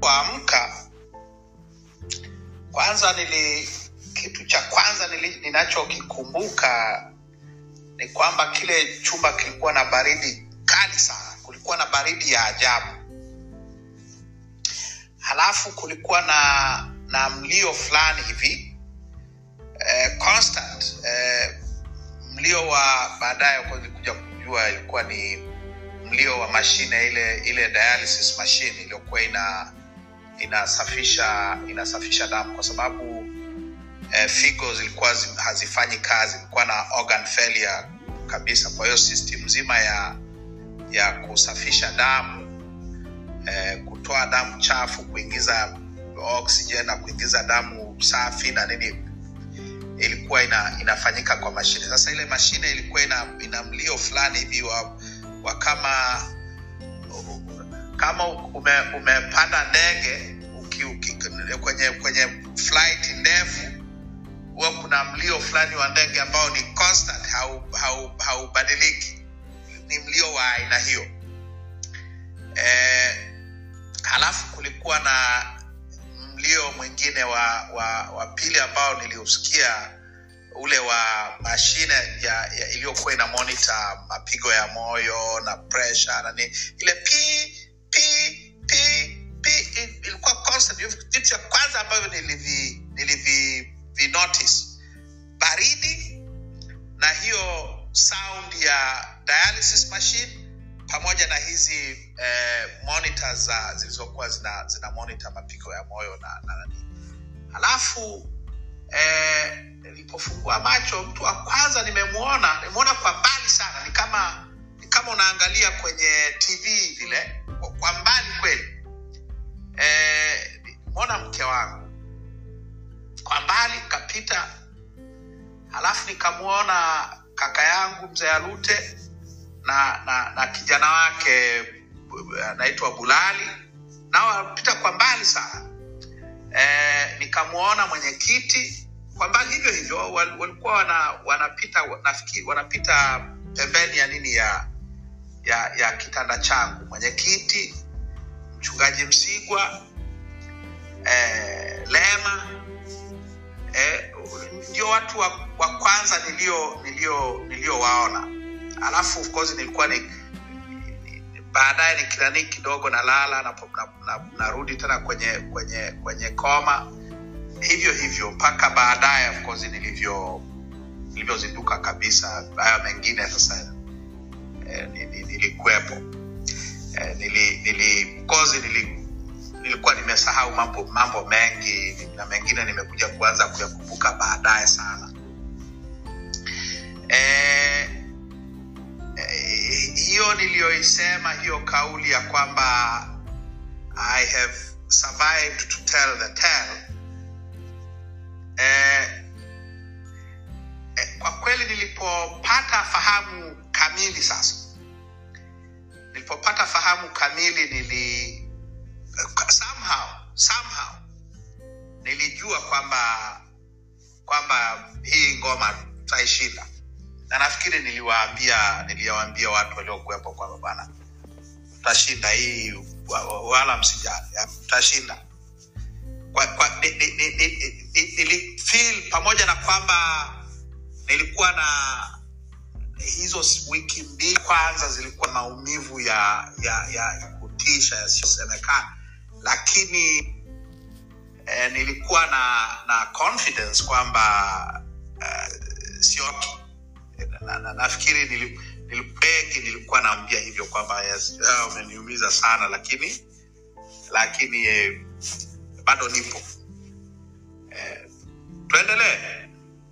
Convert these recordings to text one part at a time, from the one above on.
nilipoamka kwanza nili kitu cha kwanza nili, ninachokikumbuka ni kwamba kile chumba kilikuwa na baridi kali sana kulikuwa na baridi ya ajabu halafu kulikuwa na na mlio fulani hivi eh, constant eh, mlio wa baadaye kwa nilikuja kujua ilikuwa ni mlio wa mashine ile ile dialysis machine iliyokuwa ina inasafisha inasafisha damu kwa sababu eh, figo zilikuwa zi- hazifanyi kazi ilikuwa na organ failure kabisa kwa hiyo system nzima ya ya kusafisha damu eh, kutoa damu chafu kuingiza oxygen na kuingiza damu safi na nini ilikuwa ina, inafanyika kwa mashine sasa ile mashine ilikuwa ina, ina mlio fulani hivi wa, wa kama kama ume, umepanda ndege uki, uki, kwenye kwenye flight ndefu huwa kuna mlio fulani wa ndege ambao ni constant haubadiliki hau, haubadiliki. ni mlio wa aina hiyo eh, halafu kulikuwa na mlio mwingine wa wa, wa pili ambao niliusikia ule wa mashine ya, ya iliyokuwa ina monitor mapigo ya moyo na pressure na nini ile pi pi pi pi i- ilikuwa constant Hivyo vitu vya kwanza ambavyo nilivi nilivi vi notice baridi na hiyo sound ya dialysis machine pamoja na hizi eh, monitors za zilizokuwa zina, zina monitor mapigo ya moyo na, na nani halafu eh, nilipofungua macho mtu wa kwanza nimemwona nimemwona kwa mbali sana ni kama ni kama unaangalia kwenye tv vile kwa, kwa mbali kweli eh, nimeona mke wangu kwa mbali kapita halafu nikamwona kaka yangu mzee alute na, na, na kijana wake bu- anaitwa bulali nao wanapita kwa mbali sana eh, nikamwona mwenyekiti kwa mbali hivyo hivyo wal- walikuwa wana, wanapita nafikiri wanapita pembeni ya nini ya ya, ya kitanda changu mwenyekiti mchungaji msigwa eh, lema eh, ndio watu wa, wa kwanza nilio nilio niliowaona alafu of course nilikuwa ni ni- baadaye nikirani kidogo nalala narudi na, na, narudi tena kwenye kwenye kwenye koma hivyo hivyo mpaka baadaye of course nilivyo nilivyozinduka kabisa haya mengine sasa eh, ni- ni- nilikuwepo eh, nili, nili, of course nili, nilikuwa nimesahau mambo mambo mengi na mengine nimekuja kuanza kuyakumbuka baadaye sana eh, eh, hiyo niliyoisema hiyo kauli ya kwamba i have survived to tell the tale eh, eh, kwa kweli nilipopata fahamu kamili sasa nilipopata fahamu kamili nili somehow somehow nilijua kwamba kwamba hii ngoma tutaishinda na nafikiri niliwaambia niliwaambia watu waliokuwepo kwamba bwana tutashinda hii wa- wa- wala msijali ya, tutashinda kwa, kwa, ni, ni, ni, ni, ni, nilifeel pamoja na kwamba nilikuwa na hizo s- wiki mbili kwanza zilikuwa maumivu ya ya ya kutisha yasiyosemekana lakini eh, nilikuwa na na confidence kwamba uh, sioki na, na, nafikiri nili- nili- wengi nilikuwa naambia hivyo kwamba yes, ah, umeniumiza sana lakini lakini eh, bado nipo eh, tuendelee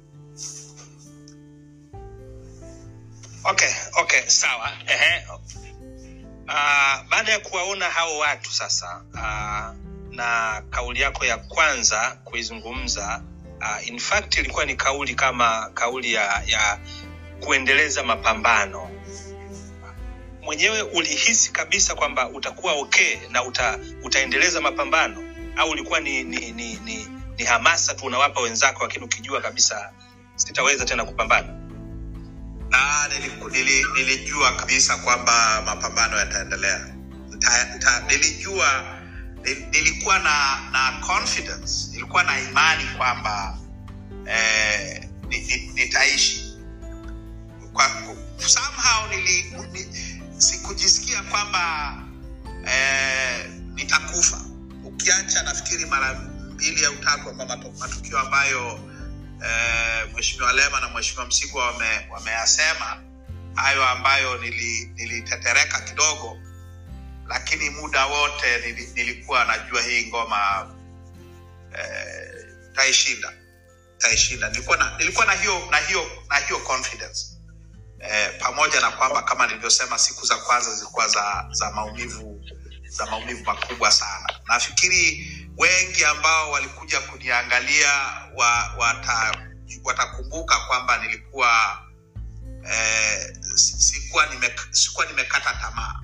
okay okay sawa Ehe. Uh, baada ya kuwaona hao watu sasa uh, na kauli yako ya kwanza kuizungumza uh, in fact ilikuwa ni kauli kama kauli ya, ya kuendeleza mapambano mwenyewe ulihisi kabisa kwamba utakuwa okay na uta, utaendeleza mapambano au ulikuwa ni, ni, ni, ni, ni hamasa tu unawapa wenzako lakini ukijua kabisa sitaweza tena kupambana na niliku- nili, nilijua kabisa kwamba mapambano yataendelea Nita- nita- nilijua Ni- nilikuwa na na confidence nilikuwa na imani kwamba eh, ni- ni- nitaishi kwa, somehow nili, ni, sikujisikia kwamba eh, nitakufa ukiacha nafikiri mara mbili au tatu kwa mato- matukio ambayo eh, mheshimiwa lema na mheshimiwa msigwa wame- wameyasema hayo ambayo nili- nilitetereka kidogo lakini muda wote nili, nilikuwa najua hii ngoma eh, taishinda taishinda nilikuwa na, nilikuwa na hiyo na hiyo na hiyo confidence eh, pamoja na kwamba kama nilivyosema siku za kwanza zilikuwa za za maumivu za maumivu makubwa sana nafikiri wengi ambao walikuja kuniangalia wa, wata, watakumbuka kwamba nilikuwa eh, si- sikuwa nime, sikuwa nimekata tamaa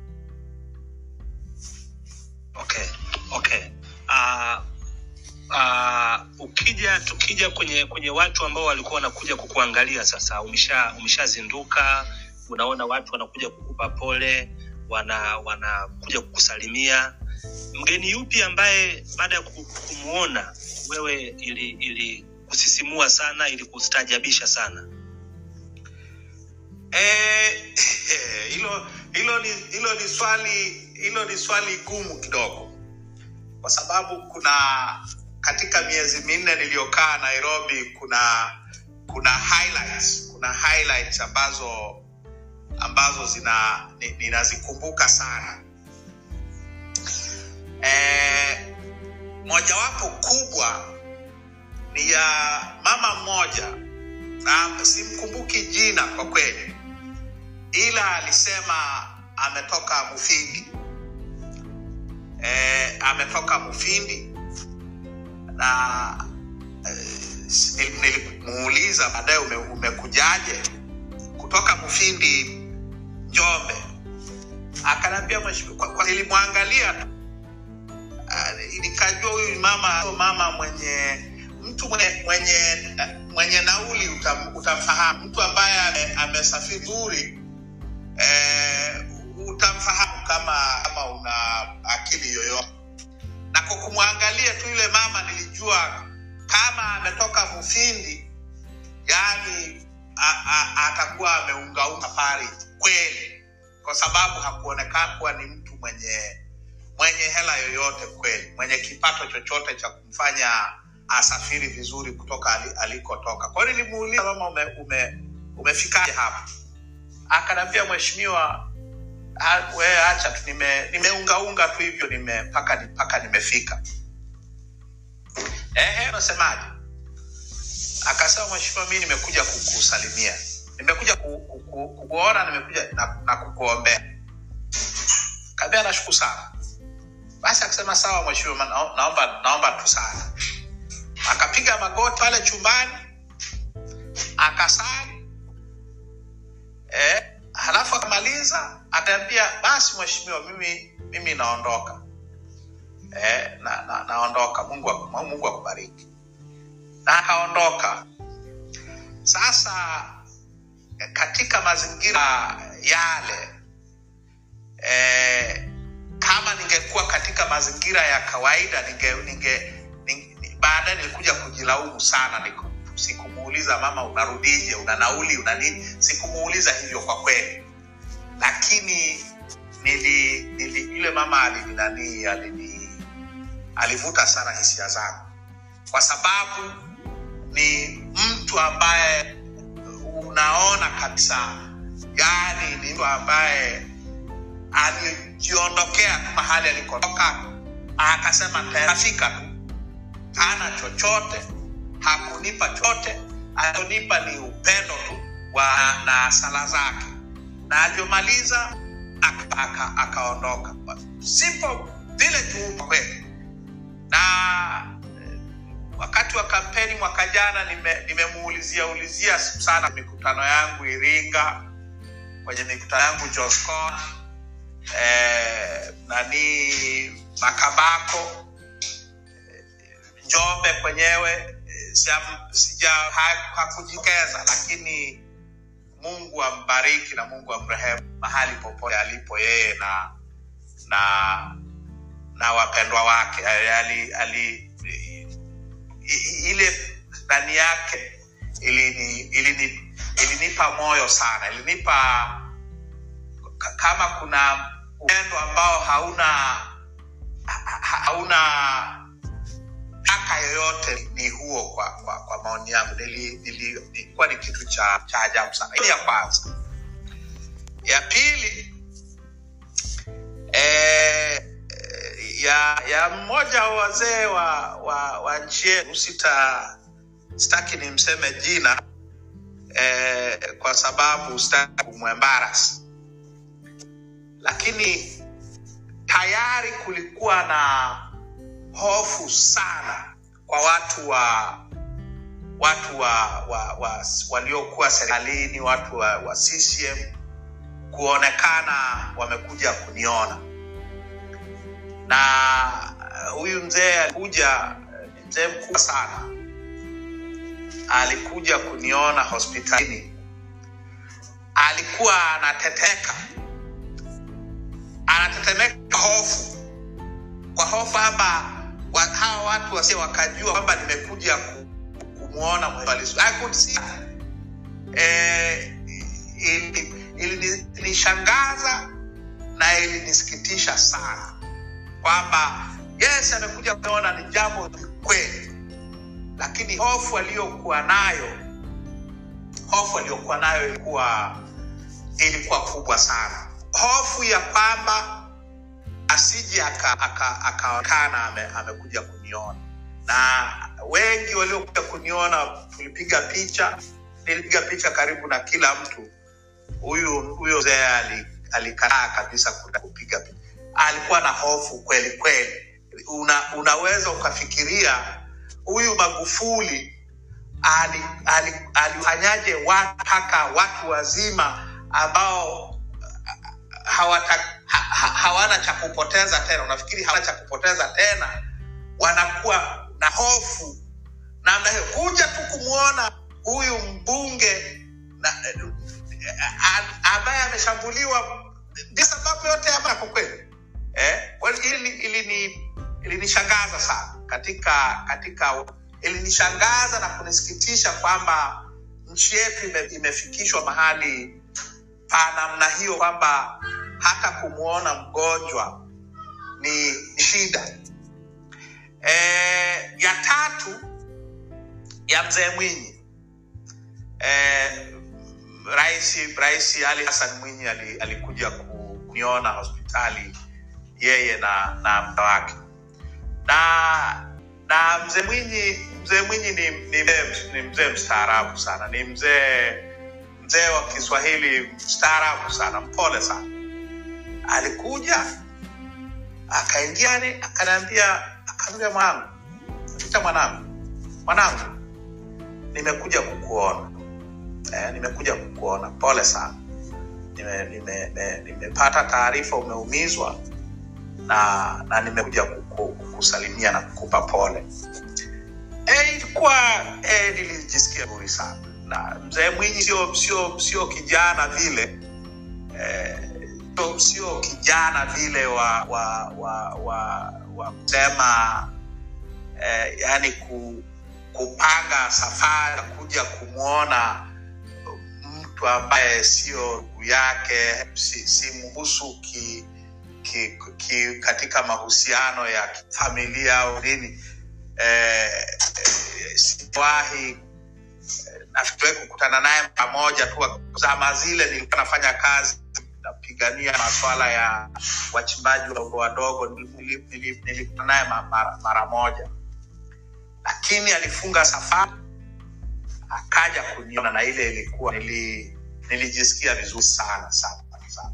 okay okay uh, uh, ukija tukija kwenye kwenye watu ambao walikuwa wanakuja kukuangalia sasa umesha umeshazinduka unaona watu wanakuja kukupa pole wana wanakuja kukusalimia mgeni yupi ambaye baada ya ku- kumuona wewe ili ili kusisimua sana ili kustajabisha sana Eh, hilo hilo ni hilo ni swali hilo ni swali gumu kidogo kwa sababu kuna katika miezi minne niliyokaa nairobi kuna kuna highlights kuna highlights ambazo ambazo zina ni- ninazikumbuka sana eh, mojawapo kubwa ni ya mama mmoja na simkumbuki jina kwa kweli ila alisema ametoka mufindi e, ametoka mufindi na e, nilimuuliza baadaye ume, umekujaje kutoka mufindi njombe akanaambia mheshimiwa- kwa- kwa- nilimwangalia tu Ah, nikajua huyu ni mama huyu mama mwenye mtu mwenye mwenye, mwenye nauli utam, utamfahamu mtu ambaye ame- amesafiri vizuri eh, utamfahamu kama kama una akili yoyote na kwa kumwangalia tu yule mama nilijua kama ametoka mufindi yani a- a- atakuwa ameungaunga safari kweli kwa sababu hakuonekana kuwa ni mtu mwenye mwenye hela yoyote kweli mwenye kipato chochote cha kumfanya asafiri vizuri kutoka ali, alikotoka kwa hiyo nilimuuliza mama ume, ume, umefikaje hapa akanaambia mheshimiwa "Ah, we acha tu nime- nimeungaunga tu hivyo nime mpaka ni- mpaka nimefika ehe unasemaje akasema mheshimiwa mi nimekuja kukusalimia nimekuja ku, ku, ku, kukuona nimekuja na, na kukuombea kaambia nashukuru sana basi akasema sawa mheshimiwa nao- naomba naomba tu sana akapiga magoti pale chumbani akasali eh, halafu akamaliza akaambia basi mheshimiwa mimi mimi naondoka eh, na, na, naondoka mungu aku- mungu akubariki na akaondoka sasa eh, katika mazingira yale eh, kama ningekuwa katika mazingira ya kawaida ninge, ninge, ninge baadaye nilikuja kujilaumu sana niku- sikumuuliza mama unarudije una nauli una nini sikumuuliza hivyo kwa kweli lakini nili, nili yule mama alininanii alini alivuta sana hisia zangu kwa sababu ni mtu ambaye unaona kabisa yani ni mtu ambaye alijiondokea tu mahali alikotoka akasema tafika tu hana chochote hakunipa chochote alionipa ni upendo tu wa na sala zake na alivyomaliza aka- aka- akaondoka simple vile tu kwa kweli na eh, wakati wa kampeni mwaka jana nime- nimemuulizia ulizia sana mikutano yangu iringa kwenye mikutano yangu joscon eh, nani makabako njombe kwenyewe eh, sija- sija ha- hakujitokeza lakini mungu ambariki na mungu amrehemu mahali popote alipo yeye na na na wapendwa wake ali, ali, i- ile ndani yake ilini, ilini, ilinipa moyo sana ilinipa ka- kama kuna upendo ambao hauna ha- ha- hauna haka yoyote ni huo kwa, kwa, kwa maoni yangu Nili- nili- ilikuwa ni kitu cha, cha ajabu sana Hii ya kwanza ya pili eh, eh, ya ya mmoja wa wazee wa, wa, wa nchi yetu sita sitaki nimseme jina eh, kwa sababu sitaki kumwembaras lakini tayari kulikuwa na hofu sana kwa watu wa watu wa, wa, wa waliokuwa serikalini watu wa, wa CCM kuonekana wamekuja kuniona na uh, huyu mzee alikuja uh, ni mzee mkubwa sana alikuja kuniona hospitalini alikuwa anateteka anatetemeka hofu kwa hofu kwamba wa, hawa watu wasio wakajua kwamba nimekuja ku, kumwona mwalisu I could see that. eh, ili- ili- ilinishangaza na ilinisikitisha sana kwamba yes amekuja kuona ni jambo ni kweli lakini hofu aliyokuwa nayo hofu aliyokuwa nayo ilikuwa ilikuwa kubwa sana hofu ya kwamba asije akaonekana aka, aka akaonekana ame, amekuja kuniona na wengi waliokuja kuniona tulipiga picha nilipiga picha karibu na kila mtu huyu huyo mzee ali- alikataa kabisa kuja kupiga picha alikuwa na hofu kweli kweli Una, unaweza ukafikiria huyu magufuli alifanyaje ali, ali alifanyaje watu mpaka watu wazima ambao hawata, ha, ha, hawana cha kupoteza tena unafikiri hawana cha kupoteza tena wanakuwa na hofu namna hiyo kuja tu kumwona huyu mbunge na, a- ambaye ameshambuliwa bila sababu yote ambayo kwa kweli eh, well, ili ilini ilinishangaza sana katika katika ilinishangaza na kunisikitisha kwamba nchi yetu ime, imefikishwa mahali pa namna hiyo kwamba hata kumwona mgonjwa ni ni shida e, ya tatu ya mzee mwinyi e, rais rais ali hasan mwinyi ali, alikuja kuniona hospitali yeye na na mda wake na na mzee mwinyi mzee mwinyi ni, ni, mzee- ni mzee mstaarabu sana ni mzee mzee wa kiswahili mstaarabu sana mpole sana alikuja akaingia ni akaniambia akaambia mwanangu ita mwanangu mwanangu nimekuja kukuona eh, nimekuja kukuona pole sana nimepata nime, nime, nimepata taarifa umeumizwa na na nimekuja kuku- kukusalimia na kukupa pole e, ilikuwa e, nilijisikia vizuri sana na mzee mwinyi sio sio sio kijana vile eh, sio- sio kijana vile wa wa wa wa, wa kusema eh, yani ku, kupanga safari ya kuja kumwona mtu ambaye sio ndugu yake si, si mhusu ki, ki, ki, katika mahusiano ya familia au nini eh, eh, siwahi nafikiri kukutana naye pamoja tu zama zile nilikuwa nafanya kazi napigania maswala ya wachimbaji wadogo wadogo nili- nili- nilikutana naye ma- mara, mara moja lakini alifunga safari akaja kuniona na ile ilikuwa nili, nilijisikia vizuri sana sana sana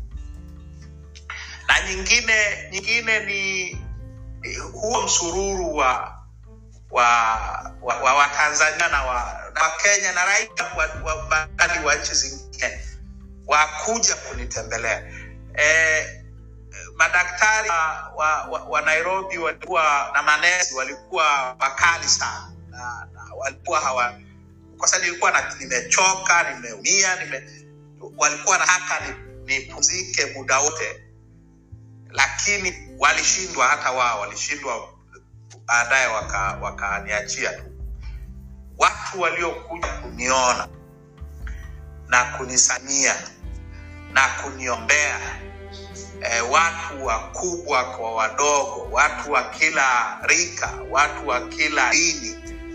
na nyingine nyingine ni ni huo msururu wa wa wa, wa, wa Tanzania na wa, na wa Kenya na raia wa, wa, baadhi wa nchi zingine wakuja kunitembelea e, madaktari wa, wa, wa, wa Nairobi walikuwa na manesi walikuwa wakali sana na, na walikuwa hawa kwa sababu nilikuwa na, nimechoka nimeumia nime, walikuwa nataka nipumzike ni nipumzike muda wote lakini walishindwa hata wao walishindwa baadaye waka- wakaniachia tu watu waliokuja kuniona na kunisania na kuniombea e, watu wakubwa kwa wadogo watu wa kila rika watu wa kila dini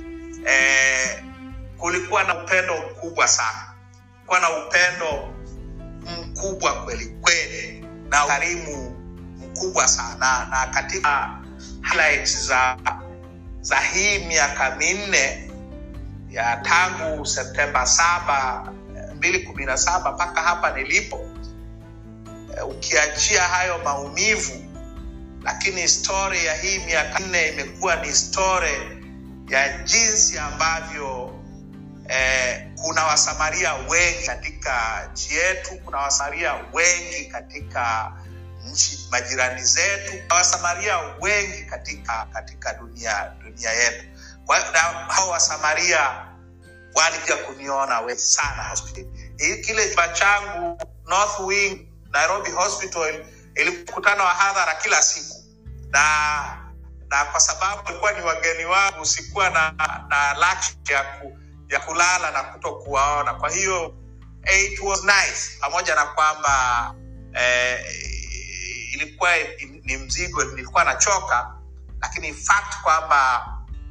e, kulikuwa na upendo mkubwa sana kulikuwa na upendo mkubwa kweli kweli na ukarimu mkubwa sana na katika highlights za za hii miaka minne ya tangu septemba saba mbili kumi na saba mpaka hapa nilipo eh, ukiachia hayo maumivu lakini stori ya hii miaka nne imekuwa ni stori ya jinsi ambavyo eh, kuna wasamaria wengi katika nchi yetu kuna wasamaria wengi katika nchi majirani zetu kuna wasamaria wengi katika katika dunia dunia yetu Kwa- na hao wasamaria walikuja kuniona wengi sana hospitali Hii- kile chumba changu north wing nairobi hospital ilikutana wahadhara kila siku na na kwa sababu ilikuwa ni wageni wangu sikuwa na na luxury ya, ku, ya kulala na kuto kuwaona kwa hiyo eh, it was nice pamoja na kwamba eh, ilikuwa ni mzigo nilikuwa nachoka lakini fact kwamba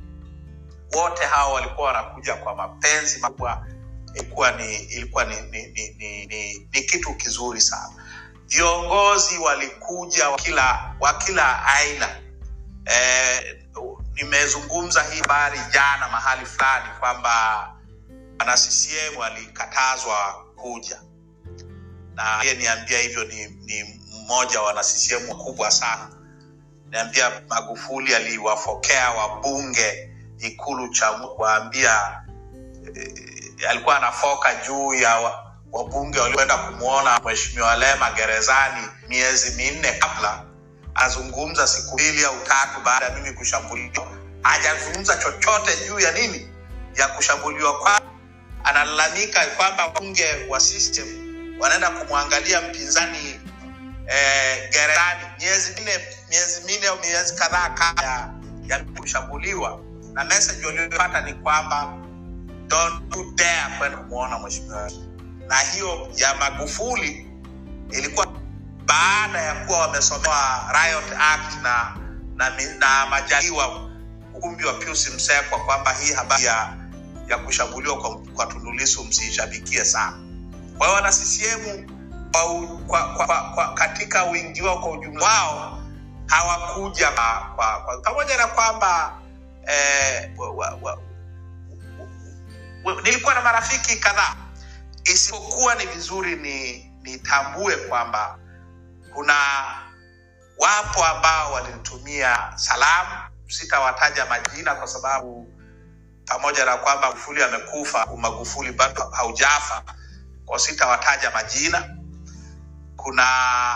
wote hao walikuwa wanakuja kwa mapenzi makubwa ilikuwa ni ilikuwa ni ni, ni, ni, ni, ni kitu kizuri sana viongozi walikuja wa kila wa kila aina eh, nimezungumza hii habari jana mahali fulani kwamba wana ccm walikatazwa kuja na yeye niambia hivyo ni, ni mmoja wa wana ccm wakubwa sana niambia magufuli aliwafokea wabunge ikulu cha kuwaambia eh, alikuwa anafoka juu ya wa- wabunge walioenda kumwona mheshimiwa lema gerezani miezi minne kabla azungumza siku mbili au tatu baada ya mimi kushambuliwa hajazungumza chochote juu ya nini ya kushambuliwa kwa analalamika kwamba wabunge wa system wanaenda kumwangalia mpinzani eh, gerezani miezi minne miezi minne au miezi kadhaa kabla ya, ya kushambuliwa na message waliopata ni kwamba don't you dare kwenda kumwona mheshimiwa na hiyo ya magufuli ilikuwa baada ya kuwa wamesomewa riot act na na, mi- na majaliwa ukumbi wa pius msekwa kwamba hii habari ya ya kushambuliwa kwa, kwa tundulisu msiishabikie sana kwa hiyo wana ccm kwa, u- kwa, kwa, kwa, kwa, katika wingi wao kwa ujumla wao hawakuja kwa, kwa, kwa, pamoja na kwamba eh, wa, wa, wa, wa, nilikuwa na marafiki kadhaa isipokuwa ni vizuri ni nitambue kwamba kuna wapo ambao walinitumia salamu sitawataja majina kwa sababu pamoja na kwamba magufuli amekufa magufuli bado haujafa kwa sitawataja majina kuna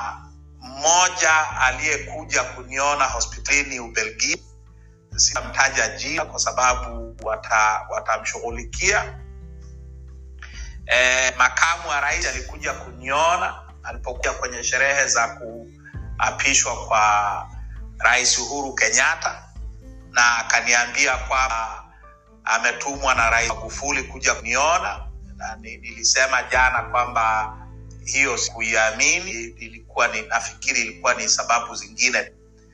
mmoja aliyekuja kuniona hospitalini ubelgiji sitamtaja jina kwa sababu wata- watamshughulikia e, makamu wa rais alikuja kuniona alipokuja kwenye sherehe za kuapishwa kwa rais uhuru kenyatta na akaniambia kwamba ametumwa na rais magufuli kuja kuniona na ni- nilisema jana kwamba hiyo sikuiamini ilikuwa ni nafikiri ilikuwa ni sababu zingine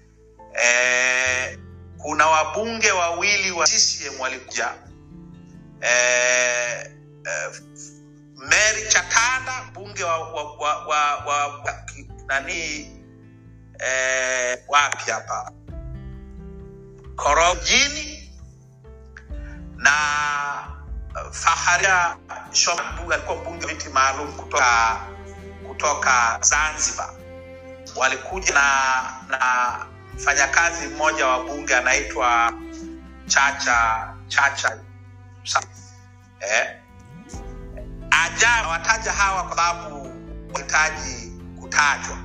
e, kuna wabunge wawili wa ccm walikuja e, e, mary chatanda mbunge wa, wa, wa, wa, wa, wa ki- nani e, wapi hapa korojini na uh, faharia Shoma mbunge alikuwa mbunge wa viti maalum kutoka kutoka zanzibar walikuja na na mfanyakazi mmoja wa bunge anaitwa chacha chacha Sa- eh, ajabu wataja hawa kwa sababu wahitaji kutajwa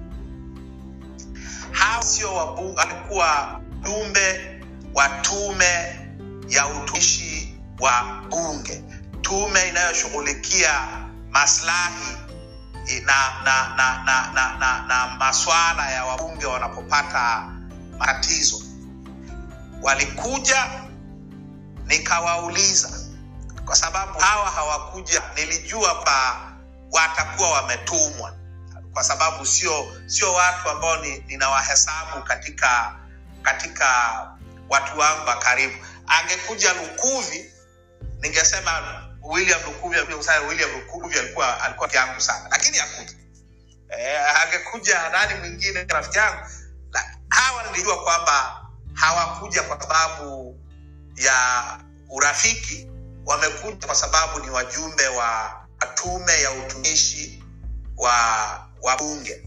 hawa sio wabunge walikuwa jumbe wa tume ya utumishi wa bunge tume inayoshughulikia maslahi na na na na na, na, na maswala ya wabunge wanapopata matatizo. Walikuja nikawauliza, kwa sababu hawa hawakuja, nilijua pa watakuwa wametumwa, kwa sababu sio sio watu ambao ni, ninawahesabu katika katika watu wangu wa karibu. Angekuja Lukuvi, ningesema William Lukuvi, William Lukuvi alikuwa alikuwa rafiki yangu sana, lakini hakuja. Eh, angekuja nani mwingine rafiki yangu. La, hawa nilijua kwamba hawakuja kwa sababu ya urafiki, wamekuja kwa sababu ni wajumbe wa tume ya utumishi wa wa bunge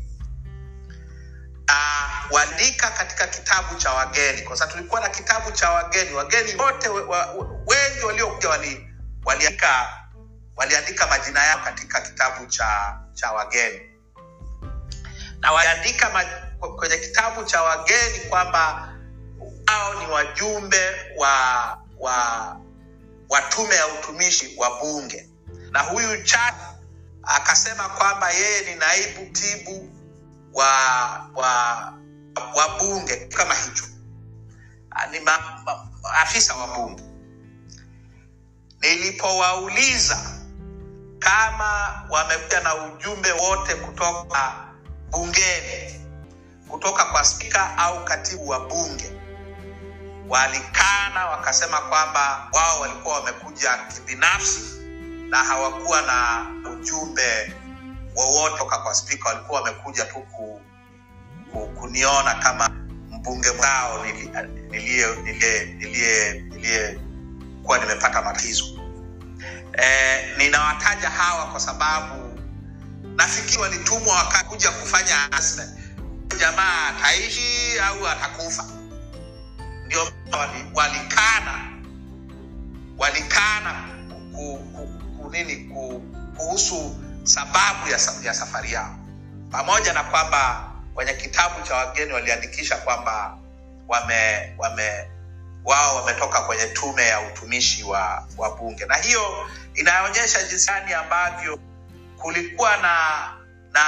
uh, waliandika katika kitabu cha wageni, kwa sababu tulikuwa na kitabu cha wageni. Wageni wote we, wa, wengi waliokuja wali, waliandika waliandika majina yao katika kitabu cha cha wageni, na waliandika ma, kwenye kitabu cha wageni kwamba hao ni wajumbe wa wa wa tume ya utumishi wa bunge, na huyu Chad akasema kwamba yeye ni naibu tibu wa wa wa bunge kama hicho ni ma, ma, afisa wa bunge. Nilipowauliza kama wamekuja na ujumbe wote kutoka bungeni, kutoka kwa spika au katibu wa bunge, walikana wakasema kwamba wao walikuwa wamekuja kibinafsi na hawakuwa na ujumbe wowote toka kwa spika, walikuwa wamekuja tu ku, ku, kuniona kama mbunge mwao niliyekuwa nimepata matatizo. E, ninawataja hawa kwa sababu nafikiri walitumwa wakakuja kufanya assessment, jamaa ataishi au atakufa. Ndio walikana walikana ku, ku, ku, nini ku, kuhusu sababu ya, ya safari yao, pamoja na kwamba kwenye kitabu cha wageni waliandikisha kwamba wame, wame wao wametoka kwenye tume ya utumishi wa, wa bunge, na hiyo inaonyesha jinsi gani ambavyo kulikuwa na na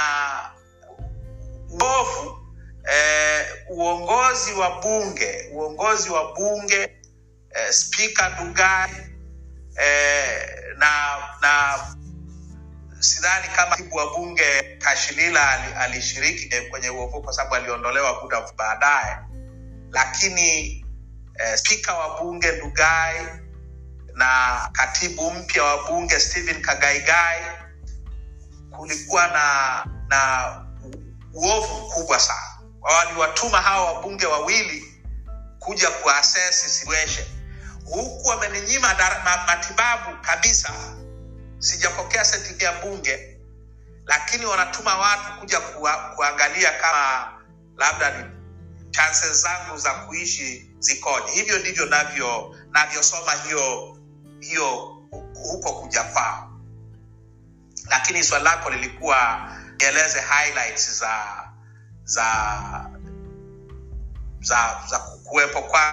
uovu eh, uongozi wa bunge uongozi wa bunge eh, spika Ndugai eh, na na sidhani kama katibu wa bunge Kashilila alishiriki kwenye uovu kwa sababu aliondolewa muda baadaye, lakini eh, spika wa bunge Ndugai na katibu mpya wa bunge Stephen Kagaigai, kulikuwa na na uovu mkubwa sana. Waliwatuma hawa wabunge wawili kuja kuassess situation, huku wameninyima matibabu kabisa sijapokea seti ya bunge, lakini wanatuma watu kuja kuwa, kuangalia kama labda ni chances zangu za kuishi zikoje. Hivyo ndivyo navyo navyosoma hiyo hiyo huko kuja kwao, lakini swali lako lilikuwa nieleze highlights za za za, za kuwepo kwa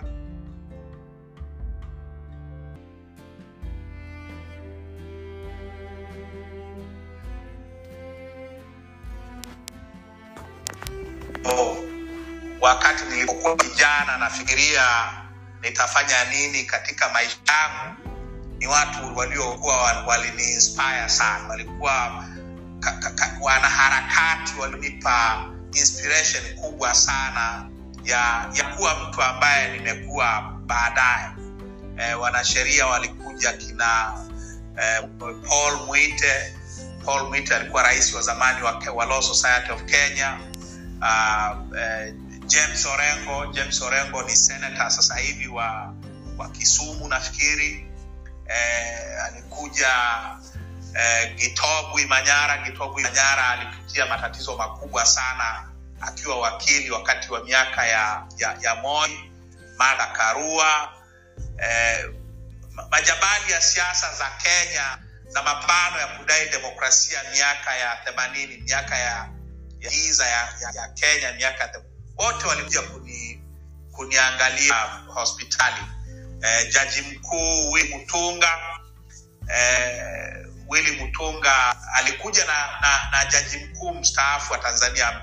wakati nilipokuwa kijana nafikiria nitafanya nini katika maisha yangu, ni watu waliokuwa walini inspire sana, walikuwa wanaharakati walionipa inspiration kubwa sana ya ya kuwa mtu ambaye nimekuwa baadaye. E, wanasheria walikuja kina e, Paul Mwite. Paul Mwite alikuwa rais wa zamani wa, wa Law Society of Kenya. Uh, eh, James Orengo. James Orengo ni senator sasa hivi wa, wa Kisumu nafikiri. Eh, alikuja eh, Gitobwi Manyara. Gitobwi Manyara alipitia matatizo makubwa sana akiwa wakili wakati wa miaka ya, ya, ya Moi. Martha Karua. Eh, majabali ya siasa za Kenya za mapambano ya kudai demokrasia miaka ya themanini, miaka ya ya giza ya, ya, ya Kenya miaka wote walikuja kuni, kuniangalia hospitali. Eh, jaji mkuu Willy Mutunga eh, Willy Mutunga alikuja na, na, na jaji mkuu mstaafu wa Tanzania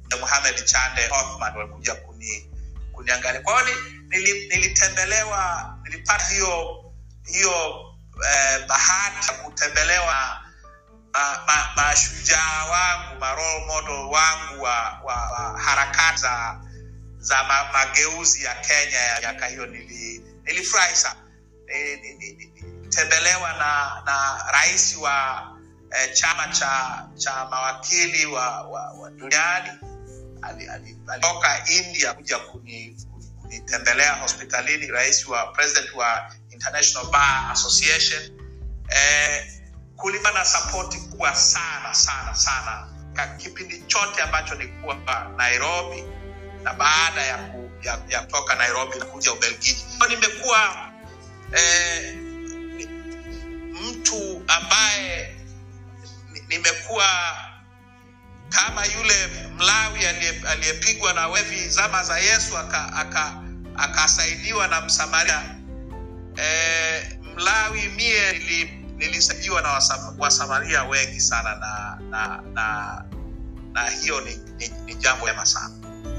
Mohamed Chande Othman walikuja kuni kuniangalia. Kwa hiyo ni- nili, nilitembelewa, nilipata hiyo hiyo eh, bahati ya kutembelewa ma- ma- mashujaa wangu ma role model wangu wa, wa, wa harakati za za ma, mageuzi ya Kenya ya miaka hiyo. Nili, nilifurahi sana Ni- ni- ni- ni- nilitembelewa na na rais wa eh, chama cha cha mawakili wa, wa, wa duniani ali- ali- alitoka India kuja kuni- kuni- kunitembelea hospitalini, rais wa president wa International Bar Association. Eh, kulikuwa na sapoti kubwa sana sana sana ka kipindi chote ambacho nilikuwa Nairobi na baada ya, ku, ya, ya kutoka Nairobi na kuja Ubelgiji. Kwa Nimekuwa eh, ni- mtu ambaye ni- nimekuwa kama yule Mlawi aliye- aliyepigwa na wevi zama za Yesu akasaidiwa aka, akasaidiwa na Msamaria. E, Mlawi mie nili, nilisaidiwa na wasam, Wasamaria wengi sana na na na, na hiyo ni, ni, ni jambo jema sana.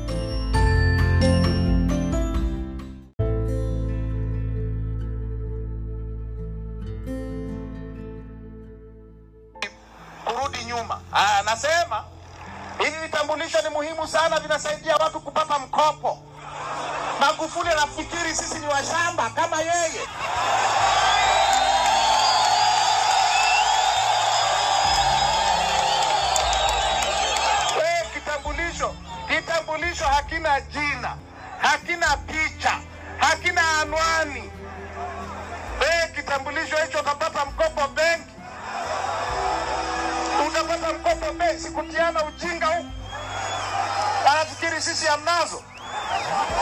kurudi nyuma. Ah, Anasema hivi vitambulisho ni muhimu sana, vinasaidia watu kupata mkopo. Magufuli anafikiri sisi ni washamba kama yeye. Eh, kitambulisho kitambulisho hakina jina, hakina picha, hakina anwani. Eh, kitambulisho hicho utapata mkopo benki utapata mkopo benki, kutiana ujinga huku. Anafikiri sisi hamnazo.